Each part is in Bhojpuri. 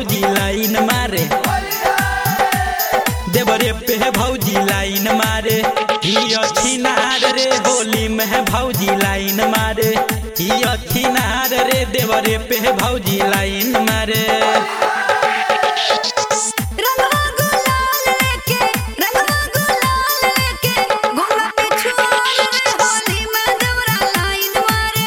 भौजी लाइन मारे देवरे पे भौजी लाइन मारे ही अच्छी नार रे होली में भौजी लाइन मारे ही अच्छी नार रे देवरे पे भौजी लाइन मारे रंगवा गुलाल लेके रंगवा गुलाल लेके घूमे पिछुआर रे होली में देवरा लाइन मारे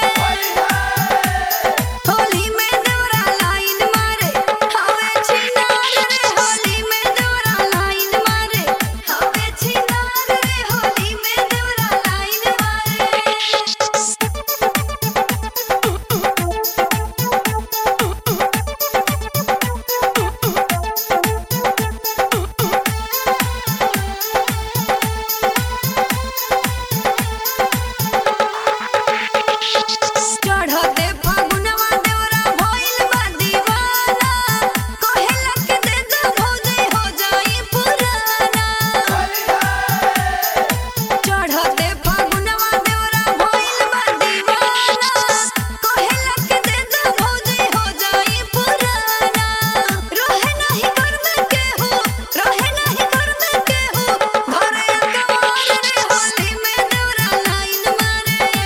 होली में देवरा लाइन मारे हवे छिनार रे होली में देवरा लाइन मारे हवे छिनार रे होली में देवरा लाइन मारे चढ़ते फागुनवा देवरा भइल बा दीवाना कहेला के दे दो भौजी हो जाई पुराना चढ़ते फागुनवा देवरा भइल बा दीवाना कहेला के दे दो भौजी हो जाई पुराना रहे नहीं घर में केहू रहे नहीं घर में केहू घरे अकवार रे होली में देवरा लाइन मारे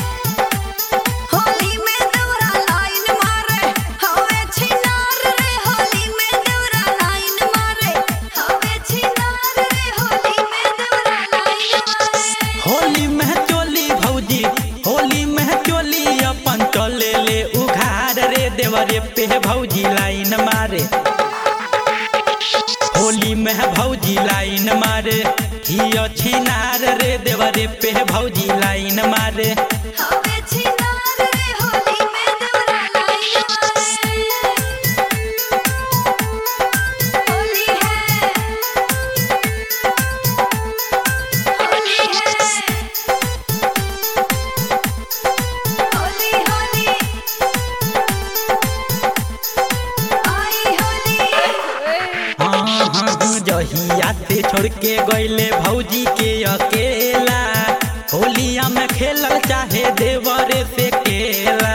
होली में देवरा लाइन मारे हवे छिनार रे होली में देवरा लाइन मारे हवे छिनार रे होली में देवरा लाइन मारे होली में चोली भौजी होली में चोली अपन चले ले उघार रे देवरे पे भौजी लाइन मारे होली में भौजी लाइन मारे ही अच्छी नार रे देवरे पे भौजी लाइन मारे हवे छिनार रे होली में देवरा लाइन मारे होली है होली है होली होली आई होली हाँ हाँ हाँ, जहिया से छोड़ के गईले भौजी के अकेला होलिया में खेलल चाहे देवरे से केला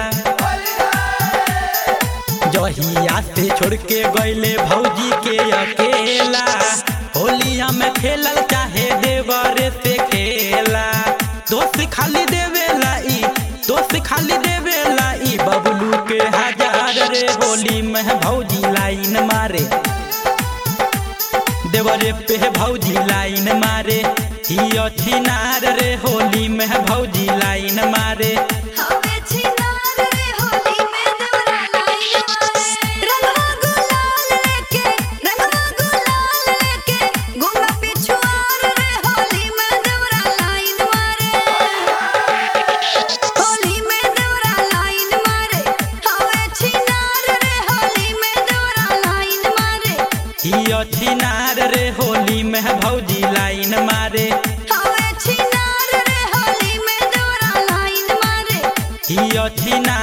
जहिया से छोड़ के गईले भौजी के अकेला होलिया में खेलल चाहे देवरे से खेला दोस्त खाली देवेला ई दोस्त खाली देवेला ई बबलू के हजार रे होली में भौजी लाइन मारे देवरे पे भौजी लाइन मारे ही अच्छी नार रे होली में भौजी लाइन मारे हवे छिनार रे होली में देवरा लाइन मारे रंगवा गुलाल लेके रंगवा गुलाल लेके घूमे पिछुआर रे होली में देवरा लाइन मारे होली में देवरा लाइन मारे हवे छिनार रे होली में देवरा लाइन मारे ही अच्छी नार रे होली में भौजी लाइन मारे हवे छिनार रे होली में देवरा लाइन मारे ही अच्छी नार